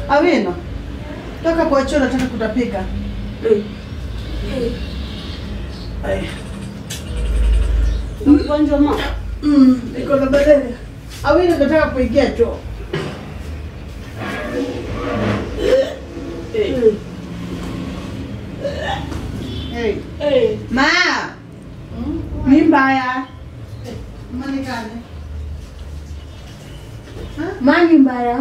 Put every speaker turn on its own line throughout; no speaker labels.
Awino, toka kwa choo, nataka kutapika. Ai.
Mgonjwa ma.
Mm, niko na malaria. Awino, nataka kuingia choo. Hey.
Eh.
Ma. Ni mbaya. Manikane.
Mani mbaya.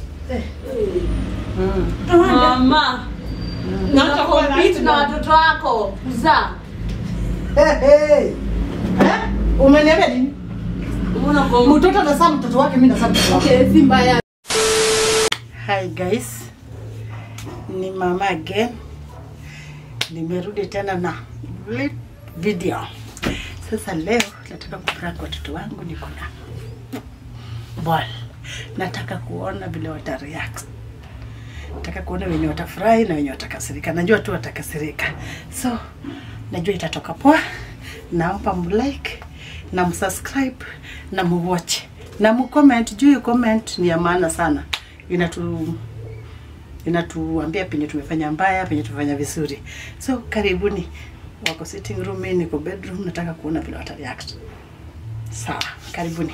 Mm.
Mama. Nataka compete na watoto wako. Kuzaa.
Hey, hey. Eh? Umeniambia nini?
Mbona kwa
Mtoto anasaa mtoto wake, mimi nasaa mtoto wake.
Okay, si mbaya.
Hi guys, ni mama again. Nimerudi tena na lit- video. Sasa leo nataka kuprank watoto wangu, niko na ball. Nataka kuona vile wata react. Nataka kuona wenye watafurahi na wenye watakasirika. Najua tu watakasirika, so najua itatoka poa. Naomba mlike na msubscribe na muwatch na mcomment. Juu hiyo comment ni ya maana sana, inatu inatuambia penye tumefanya mbaya, penye tumefanya vizuri. So karibuni, wako sitting room, mimi niko bedroom. Nataka kuona vile wata react. Sawa, karibuni.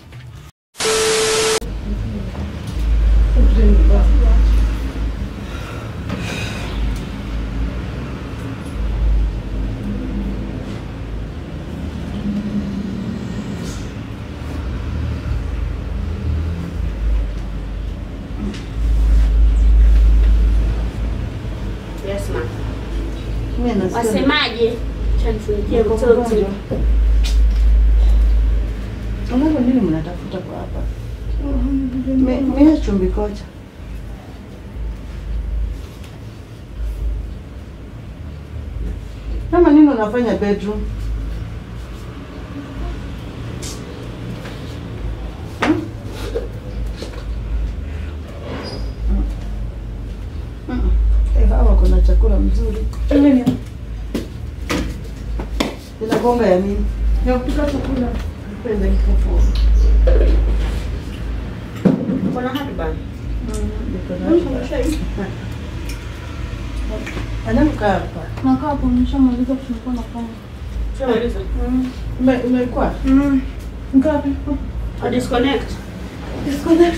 Yes ma.
Mimi nasikia
Wasemaje? Acha nifunikie
niko
mtoto.
mgonjwa. Unajua nini mnatafuta kwa hapa? Mi- Mimi chumbi koja. Kama nini unafanya bedroom? Hmm? Mm-mm. Eh, hawa kuna chakula mzuri. Inagonga ya nini?
Ya kupika chakula.
Pende kifufua.
Kuna hardband.
Anakaa hapa.
Nakaa hapo nishamaliza kushukua na kama.
Shamaliza.
Ume- Umekuwa?
Mm. Ngapi?
A disconnect.
Disconnect.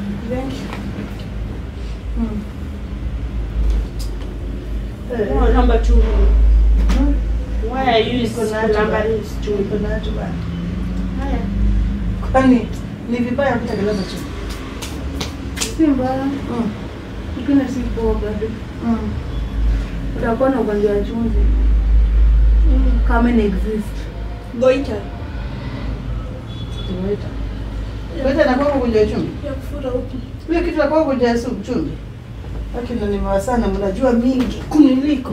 Eh,
Oh, number two.
Hmm?
Why are you
Niko na hata
number
ba-
is two?
niko na hata ba-
Haya.
Kwani ni vibaya kutekeleza tu?
Si mbaya.
Mm.
Lakini si poa bado.
Mm.
Utakuwa na ugonjwa wa chumvi. Kama ina exist.
Goita.
Tumeita. Wewe na kwako kuja chumvi.
Ya kufuta huku.
Ile kitu la kwako kuja su chumvi. Lakini nimewa sana mnajua mingi kuniliko.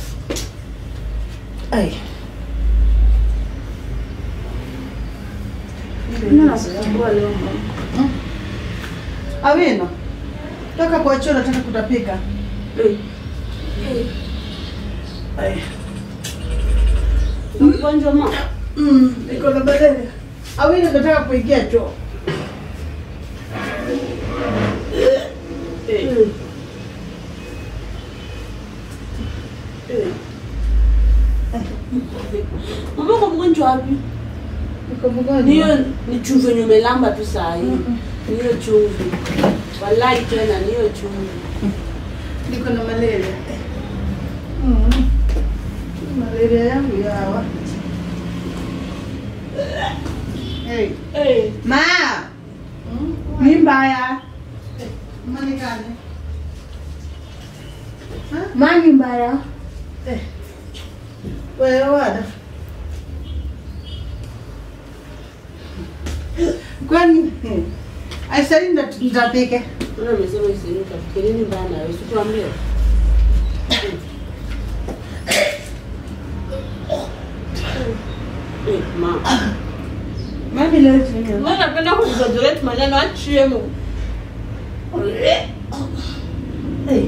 Ai.
Mimi nakusumbua leo mama.
Awino. Toka kwa choo nataka kutapika.
Eh.
Ai.
Mgonjwa ma.
Mm, niko na malaria. Awino nataka kuingia choo.
Eh. Mama uko mgonjwa wapi?
Niko mgonjwa.
Niyo ni chumvi yenye umelamba tu saa hii. Niyo chumvi. Wallahi tena niyo chumvi.
Niko na malaria. Mm. Malaria yangu yawa. Hey.
Eh.
Ma. Ni mbaya. Manikane.
Mani mbaya.
Eh. Wewe wada. Kwani aisari nitapike.
Mbona umesema isiruka? Fikiri nini mbaya na wewe? Situambie. Eh, ma.
Mami leo chini.
Mbona napenda kujizojolea maneno achie mu.
Hey.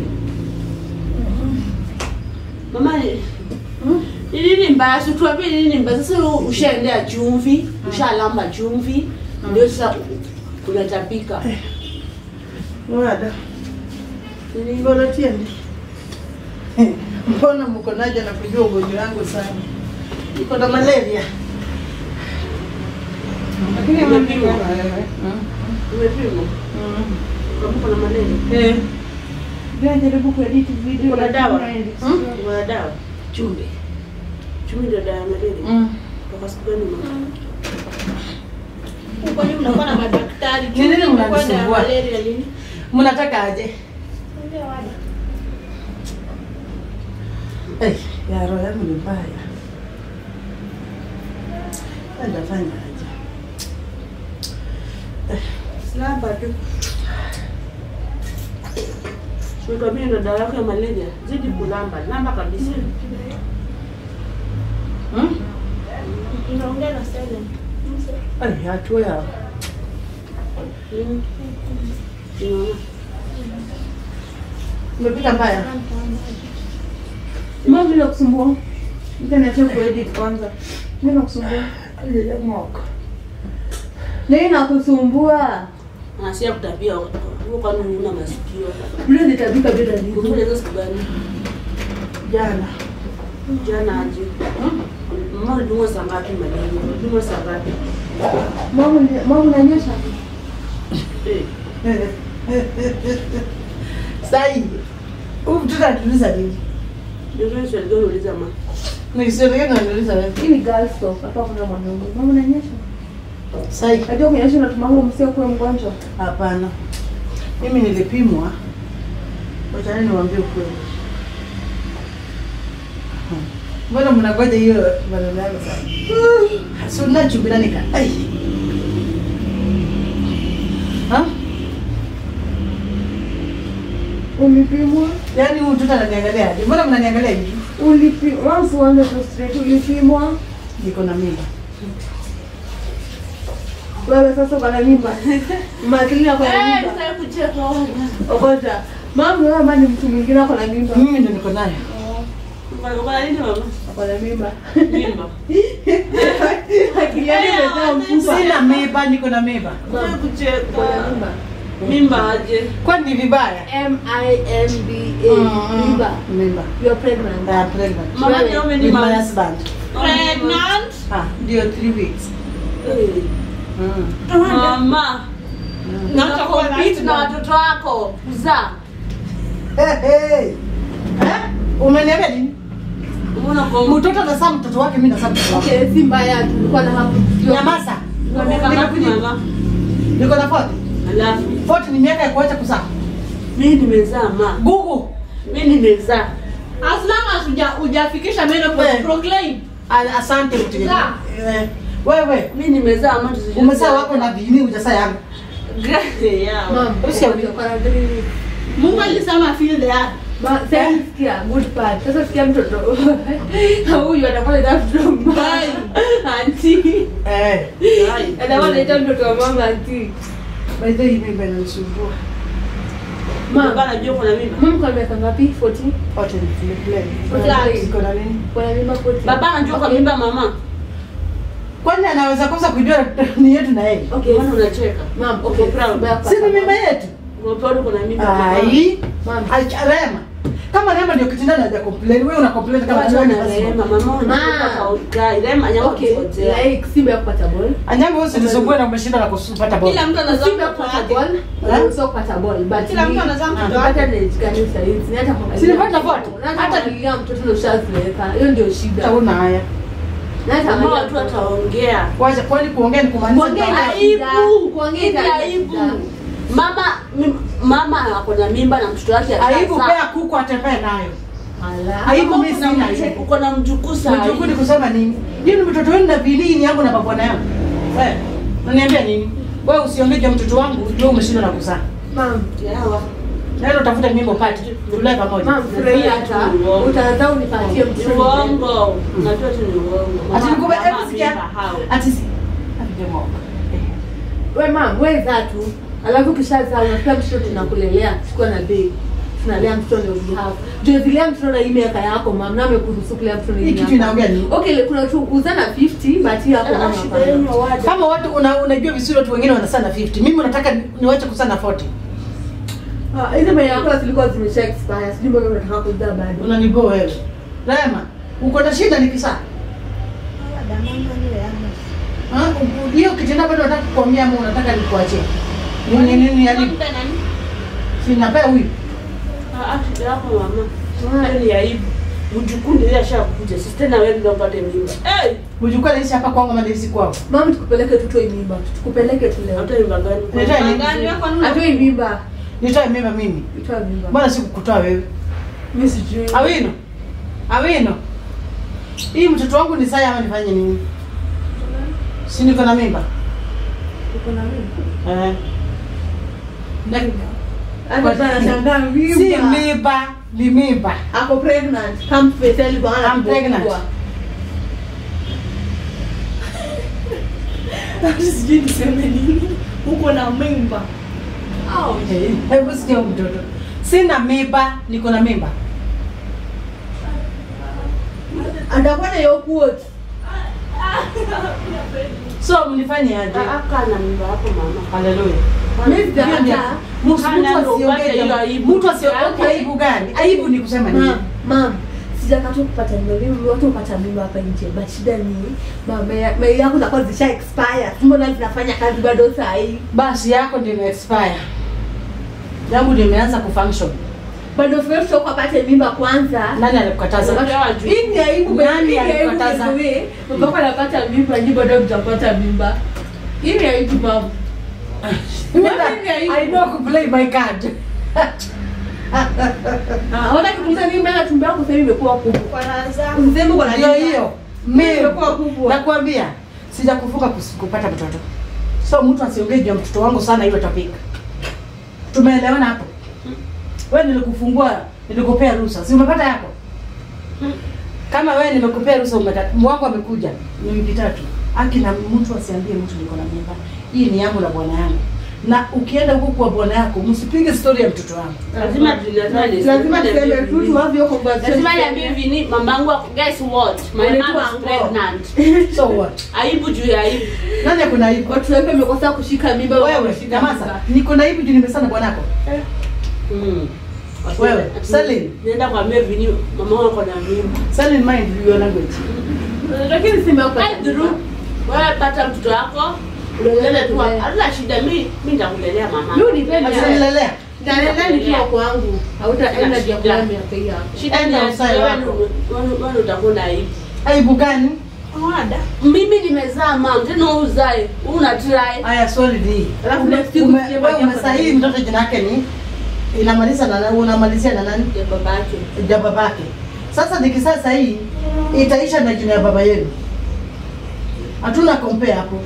Mama ni ni nini mbaya? Si tuambie ni nini mbaya. Sasa wewe ushaendea chumvi, ushalamba chumvi, ndio sasa unatapika.
Wada. Mbona tiendi? Mbona mko naja na kujua ugonjwa wangu sana? Niko na malaria. Lakini
Umepimwa?
Mm.
Umepimwa? Ukamuka na malaria?
Eh,
Ndio jaribu kuedit video.
Kuna dawa?
Hmm?
Kuna dawa?
chumvi.
Chumi ndio dawa ya malaria.
Mm.
Toka siku gani mama?
Kwani mnakuwa na madaktari
Ni nini
mnakuwa na
mnanisumbua?
malaria nini?
Mnataka aje? Eh, ya roho yangu ni mbaya. Nitafanya aje?
Slamba tu. Nikwambia ndio dawa yako ya malaria. Zidi kulamba, lamba kabisa.
Hmm?
Unaongea na silent.
Ai, hatua ya
Mm. Unaona?
umepita mbaya.
Mama mimi nakusumbua. Internet yangu kuedit kwanza. Mimi nakusumbua.
Ng'oka.
Nini nakusumbua?
Anasia kutapia huko kwani una masikio.
Mimi nitabika bila nini?
Kumbe hizo siku gani?
Jana.
Jana aje. Mama ulidungwa saa ngapi malaria? Ulidungwa saa ngapi?
Mama ni- mama unanyesha?
Eh.
Sai. Huyu mtoto anatuliza nini?
Ndio hiyo swali gani uliza mama?
Ni historia gani anatuliza wewe?
Hii ni girls talk. Hapa kuna mwanaume. Mama unanyesha?
Sai.
Najua kunyesha unatuma huo msio kuwa mgonjwa.
Hapana. Mimi nilipimwa. Wacha niwaambie ukweli. Mbona mnangoja hiyo maneno yangu sana? Si unachubira nika. Ai. Ha?
Ulipimwa?
Yaani huyu mtoto ananiangalia aje? Mbona mnaniangalia hivi?
Ulipimwa? Mama usianze tu straight. Ulipimwa?
Niko na mimba.
Wewe sasa uko na mimba. Matilina ako na
Eh,
mimba.
sitaki kucheka.
Okoja. Mama wewe ama ni mtu mwingine ako na mimba.
Mimi ndo niko nayo.
Kwa kwa nini mama?
Ako na mimba.
Mimba.
Akili yake imejaa mfupa.
Sina mimba, niko na mimba.
Sitaki
Uko na
kucheka.
mimba.
Mimba aje?
Kwani ni vibaya?
M I M B A. Mimba.
Mimba.
You are pregnant.
I am pregnant.
Mama ni ume ni
With my
mama.
husband.
Pregnant?
Ah, ndio 3 weeks.
Eh.
Mm.
Mama.
Mm.
Na utakompete na watoto wako kuzaa.
Hey, hey. Eh? Umeniambia nini?
Umeona kwa
Mtoto anazaa mtoto wake, mimi nazaa mtoto wake.
Okay, si mbaya tulikuwa na hapo.
Nyamaza.
Kwa miaka ngapi mama?
Niko na 40.
Alafu
40 ni miaka ya kuacha kuzaa.
mimi nimezaa ma.
Gugu.
Mimi nimezaa.
As long as huja- hujafikisha menopause,
Eh.
proclaim.
A- Asante mtu.
Zaa.
Eh, Wewe
Mimi nimezaa ma tusijue.
umezaa wako na vini hujazaa yangu.
Grace yao.
Mom,
Usikia
uko na three weeks.
Mungu alisema feel the earth.
Ma, sasa sikia good part. Sasa sikia mtoto. Huyu atakuwa anaita mtoto mbaya. Auntie.
Eh.
Atakuwa anaita mtoto wa mama auntie.
By the way, mimba inanisumbua.
Mama
Mama,
anajua kuna mimba.
mama kwa miaka ngapi? 40?
Wote ni play.
Play.
Iko na nini?
Kwa mimba 40.
Baba anajua kwa
Okay.
mimba mama.
Kwani anaweza kosa kujua ni yetu na yeye?
Okay.
Mbona unacheka?
Mom, okay.
Uko proud?
Mbaya
Si ni mimba yetu?
Umepewa kuna mimba.
Ai.
Mom.
Acha Rema. Kama Rema ndio kitindani haja complain, wewe una complain kama
Watu
wewe ni
wanarehema,
lazima.
mama unataka ugai. Rema anyama
Okay.
kungojea.
Like Simba ya kupata ball.
Anyama wewe usinisumbue na umeshinda na kupata ball.
Kila mtu anazaa
Simba ya
mtoto
kupata
wake.
ball.
Eh?
Unaweza kupata ball. But
Kila mtu
ni-
anazaa mtoto
Ukipata
wake.
age gani sasa hivi? Ni hata kuangalia
Si nipata
mtoto.
vote?
Na hata
Hata-
kuangalia mtoto ndio ushazeeka. Hiyo ndio shida.
Hauna haya.
Na hata
Mama
angalia
watu
mtoto.
wataongea.
Wacha kwani kuongea ni kumaanisha
Kuongea
kwamba-
ina shida.
Aibu.
Kuongea
Ni
ina
aibu.
shida.
Mama mim- mama ako na mimba na mtoto wake
aibu
atazaa.
pea kuku atembee nayo.
Ala.
Aibu
Mama
mimi
uko na
sina
mjukuu-
aibu.
Uko na mjukuu saa
Mjukuu ni
hii.
kusema nini? Hiyo ni mtoto wenu na bilini yangu na babwana yangu. Eh, unaniambia nini? Wewe usiongee juu ya mtoto wangu, wewe umeshindwa na kuzaa.
Mam,
Yawa.
Nenda utafuta mimba upate. Tulae pamoja.
mam, furahia hata. Utazaa unipatie
Ni
mtoto.
uongo. Unajua tu ni uongo.
Ati nikupe
Mama
hebu sikia.
mimba hao.
Ati si. Ati demo.
We mam, we zaa tu. Alafu ukishazaa unapea mtoto tunakulelea, chukua na bei. Tunalea mtoto ndio behalf. Ndio zilea mtoto na hii miaka yako mam, na amekuruhusu kulea mtoto na hii
Hii kitu
miaka.
inaongea nini?
Okay, kuna tu uzana 50 but hii hapo
Ah,
mama
shida
hapana.
yenu waje.
Kama watu una, unajua vizuri watu wengine wanazaa na 50. Mimi nataka niwache kuzaa na 40.
Ah, hizi mayai yako zilikuwa zimesha expire. Sijui mbona unataka kuzaa bado.
Unaniboa wewe. Rema, uko na shida nikisa. Ah, hiyo kitenda bado unataka kukwamia ama unataka nikuachie? Nini nini yani?
Mpe nani?
Sinapea huyu.
Ah, ah, shida yako mama. Hiyo ni aibu. Mjukuu ndiye ashakuja. Sisi tena wewe ndio upate mimba. Eh,
Ujukua naishi hapa kwangu ama naishi kwao?
Mama tukupeleke tutoe mimba. Tukupeleke tu leo.
hata mimba gani?
Nitoe nini?
Gani wako nuna?
Atoe mimba.
Nitoe mimba mimi.
Itoe mimba.
Mbona sikukutoa wewe?
Mimi sijui.
Awino. Awino. Hii mtoto wangu ni saya ama nifanye nini? Si niko na mimba?
Uko na mimba?
Eh. Na-
Hata sasa anashangaa mimba.
Si mimba, ni mimba.
Ako pregnant. Come face alivyo ana
I'm pregnant.
Sijui niseme nini. Uko na mimba.
Eh, Hebu sikia huyu mtoto. Sina mimba, niko na mimba.
Atakuwa na hiyo quote.
So mnifanye aje?
Ah, kaa na mimba yako mama.
Haleluya.
Mimi sijakataa.
Mtu
Hana ndo upate hiyo
asiongee
aibu.
mtu asiongee aibu gani? Aibu ni kusema nini?
Mam, mam. Sijakataa kupata mimba. Mimi watu hupata mimba hapa nje. But shida ni mama ya- mayai yako zinakuwa zisha expire. Mbona zinafanya kazi bado saa hii?
Basi yako ndio ime expire. Yangu ndio imeanza kufunction.
Bado fresh toka apate mimba kwanza.
Nani alikukataza?
Unapewa juu.
Hii ni aibu
Nani
hii ni aibu
alikukataza?
by the way. Mpaka anapata mimba, nyinyi bado mtapata mimba. Hii ni aibu mama.
Mimi
Nani aibu?
I know to play my card.
Ah, hata kikuza mimba na tumbo yako sasa hivi imekuwa kubwa.
Kwa raha zako.
Useme uko na
Hiyo
mimba.
hiyo. Mimi
Imekuwa kubwa.
nakwambia sijakufuka kus- kupata mtoto. So mtu asiongee juu ya mtoto wangu sana hiyo topic. Tumeelewana hapo? Wewe nilikufungua, nilikupea ruhusa. Si umepata yako? Kama wewe nimekupea ruhusa umepata. Mwangu amekuja ni wiki tatu. Aki na mtu asiambie mtu niko na mimba. Hii ni yangu na bwana yangu. Na ukienda huko kwa bwana yako, msipige story ya mtoto wangu.
Lazima tunataka
Lazima tuseme tu tuwazi hiyo conversation.
Lazima niambie vini mamangu ako- guess what? My
Unaitwa
mom is
uncle.
pregnant.
So what?
Aibu juu ya aibu.
Nani akuna aibu?
Watu wengi wamekosa kushika mimba.
Wewe,
wameshika
nyamaza.
mimba.
Niko na aibu juu nimesana bwanako.
Mm.
Wewe,
Ati-
Salim.
Nenda kwambia vini mama wako na mimba.
Send in mind your language.
Lakini simu yako
Ai, Dhuru, wewe pata mtoto wako ulele tu
Ulele.
hatuna shida mi mi nitakulelea mama
Mimi unipende.
Asinilelea.
Naleta nikiwa kwangu. Hautaenda vya kula miaka hii hapo.
shida ni
Enda
ati
usae
wewe
wako.
ndo- wewe- wewe utakuwa na aibu
Aibu gani?
Wada.
mimi nimezaa mam tena wewe uzae wewe una try
Aya, sorry di.
Alafu
Ume-
next week
ume-
usije
wewe
baada ya
umesahihi
kudai.
mtoto jina yake ni inamaliza na nani? Unamalizia na nani?
ya babake
Ya babake. Sasa nikisasa hii itaisha na jina ya baba yenu. Hatuna compare hapo.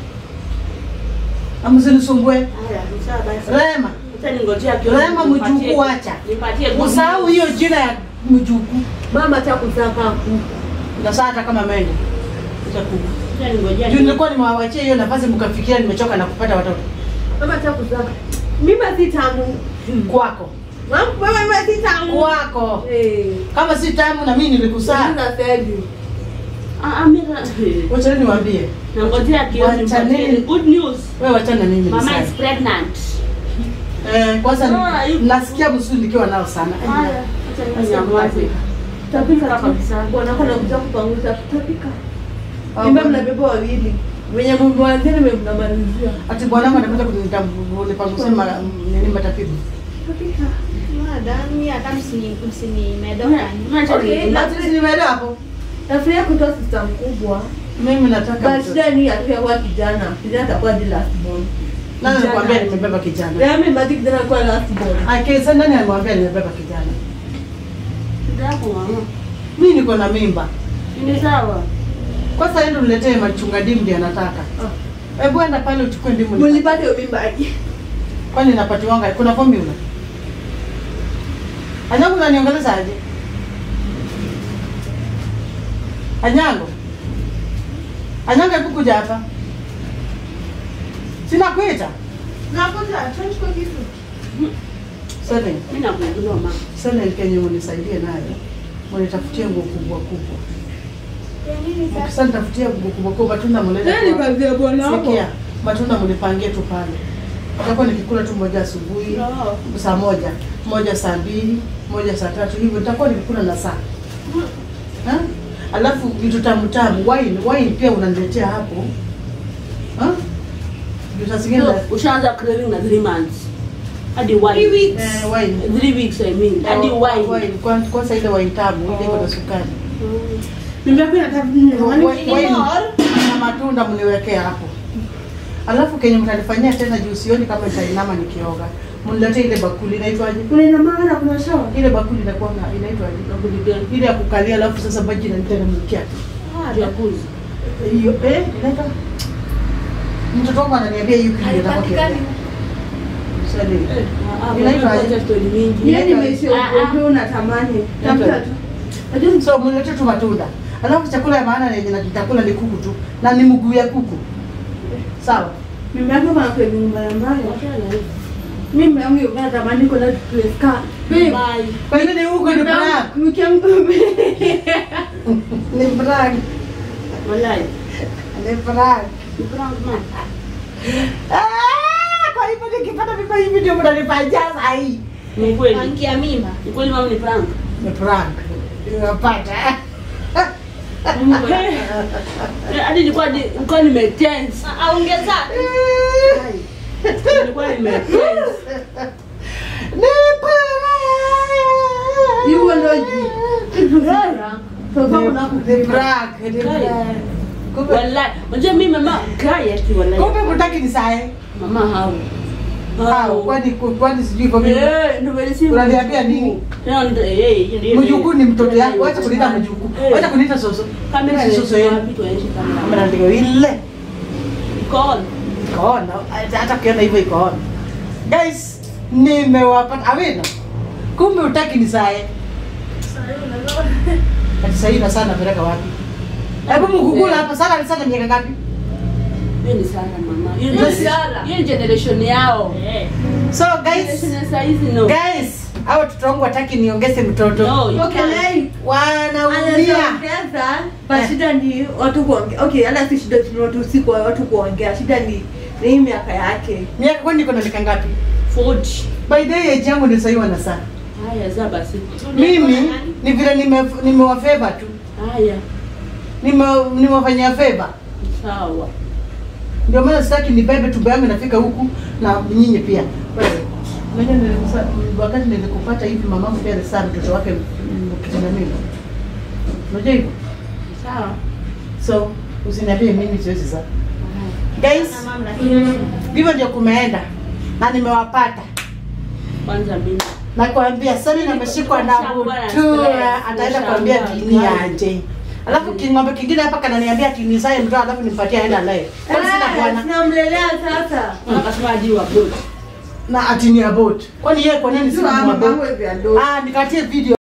Amsinisumbue.
haya sawa basi
Rema,
acha ningojea kidogo
Rema
nipatie-
mjukuu acha.
nipatie good
Usahau
news.
hiyo jina ya mjukuu.
Mama acha kuzaa kaa kuku.
Na saa hata kama mende. Itakuwa.
Acha ningojea
Juu nilikuwa nimewawachia hiyo nafasi mkafikiria nimechoka na kupata watoto.
Mama acha kuzaa. Mimba si tamu.
Kwako.
Mama mama mimba si tamu.
Kwako.
Eh.
Kama si tamu na mimi nilikusaa.
Sasa sasa
ah ah mimi
Wacha niwaambie.
nangojea kidogo
Wacha
nipatie
nini?
good news
Wewe wachana na mimi
mama
nisae.
is pregnant
Eh, kwanza
Ah,
ni-
yu-
nasikia msuri nikiwa nao sana.
haya acha ninyamaze
Tapika
Kabisa.
Bwana kana kuja kupanguza tapika.
Ah,
Mimba
bwana.
mnabeba wawili. Wenye mwanzeni mnamalizia.
Ati bwana wangu anakuja kunipangusia mara nini matatizo.
Tapika.
Wada. Mimi hata msini msini medoka.
Okay,
Na sisi nimeelewa hapo.
Nafikiria kutoa sister mkubwa.
Mimi nataka
But
mtoto.
shida ni atakuwa kijana. Kijana atakuwa the last born.
Nani
Kijana.
alikwambia nimebeba kijana?
Yaani mbadi kijana atakuwa last born.
Ake sasa nani alimwambia nimebeba kijana?
shida yako mama
Mimi niko na mimba.
ni sawa
Kwanza endo niletee machunga dimu ndio anataka. Hebu enda pale uchukue ndimu. nipate.
Mlipata hiyo mimba aje?
Kwani napatiwanga kuna formula? Anyango unaniongeleza aje? Anyango. Anyango hebu kuja hapa. Sina kuita.
Nakuja, tunachukua kitu.
Seven.
mimi nakujua mama
Seven Kenya munisaidie nayo. Munitafutie nguo kubwa kubwa. Mkisa nitafutia nguo kubwa kubwa matunda mulete.
Yaani
kwa-
kazi ya bwana wako.
Sikia, matunda munipangie tu pale. nitakuwa nikikula tu moja asubuhi
Oh.
saa moja moja saa mbili moja saa tatu hivyo nitakuwa nikikula na saa Ha? alafu vitu tamu tamu wine wine pia unaniletea hapo Ha? Juu saa zingine
So,
na-
ushaanza craving na 3 months hadi wine
Three weeks.
eh, wine
3 weeks i mean hadi
Oh,
wine
wine. Kwa- kwanza ile wine tamu ile iko na sukari
Mimi yako inataka
Wine-
nini?
wine na matunda mniwekea hapo alafu kenye mtanifanyia tena juu sioni kama nitainama nikioga mniletee ile bakuli inaitwaje
Unaenda maana kuna shawa.
ile bakuli inakuwa na- inaitwaje ile ya kukalia alafu sasa maji inaniteremkia
jacuzzi
hiyo eh inaitwa mtoto wangu ananiambia hiyo kitu ndio
Haipatikani.
Inaitwa aje?
story mingi
Yeye nimeisha ugonjwa unatamani. Tafuta tu. Najua
so mniletee tu matunda alafu chakula ya maana yenye nitakula ni kuku tu na ni mguu ya kuku sawa
mimi yako kana kwa mbaya mbaya. Mimi yangu yuko natamani kuna place ka. Babe.
Bye.
kwa hiyo ni huko ni brag
Mkiam
ni brag
Wallahi.
ni brag
Ni prank man.
Ah, kwa hivyo nikipata viko hivi ndio mnanipangia saa hii
Ni kweli.
Ankia mimba.
Ni kweli mama ni prank.
ni prank unapata
Eh, Hadi nilikuwa ni- nilikuwa nimetense.
Aongeza.
Nilikuwa nimetense.
ni prank
Hiyo ndio ji. Sasa kuna
ni prank ni prank kumbe
Wallahi. Unajua mimi mama kai ati wallahi.
kumbe mtaki ni saa hii
Mama hao.
hao kwani kwani sijui kwa mimi
Eh, ndio vile si.
Unaniambia nini?
Tena ndio eh hiyo ndio.
mjukuu ni mtoto yangu wacha kuniita mjukuu wacha kuniita soso
Kamera
Si soso yenu
wapi tuaishe kamera.
kamera ndio ile
Iko on.
ikaona hata ukiona hivyo ikaona guys nimewapata awena kumbe utaki ni sae ati sahii na sana napeleka wapi hebu mkukula hapa sana ni sana miaka ngapi
Hiyo ni sana mama. Hiyo
Hiyo
ni
ni sana.
Hiyo ni generation yao.
so guys
Generation ya saa hizi no.
guys hao watoto wangu wataki niongeze mtoto
No, you
Okay,
can't.
lei.
wanaumia
Anaongeza, but shida ni watu kuongea. Okay, hata si shida ni watu si kwa watu kuongea. Shida ni ni hii miaka yake.
miaka kwani niko na miaka ngapi
40.
by the way age yangu ndio sahii wana saa
Haya za basi.
mimi ni vile nime- nimewafeva tu
Haya.
Nime- nimewafanyia feva
Sawa.
ndio maana sitaki nibebe tumbo yangu inafika huku na nyinyi pia Wewe, unajua nilikusa- wakati nilikupata hivi mamangu pia alizaa mtoto wake mm, kijana mimi unajua hivyo
Sawa.
so usiniambie mimi siwezi zaa guys hivyo ndio kumeenda na nimewapata
Kwanza mimi.
nakwambia sani nameshikwa na butura ataenda kuambia dini aje alafu king'ombe kingine hapa kananiambia tinizae mtoto alafu nimpatie aenda naye kwani sina bwana
Tunamlelea sasa.
Akasema aje wa good.
na atini abot kwani yeye kwa nini
Sio
sina
mama
mwabot
yangu hivi ando.
ah nikatie video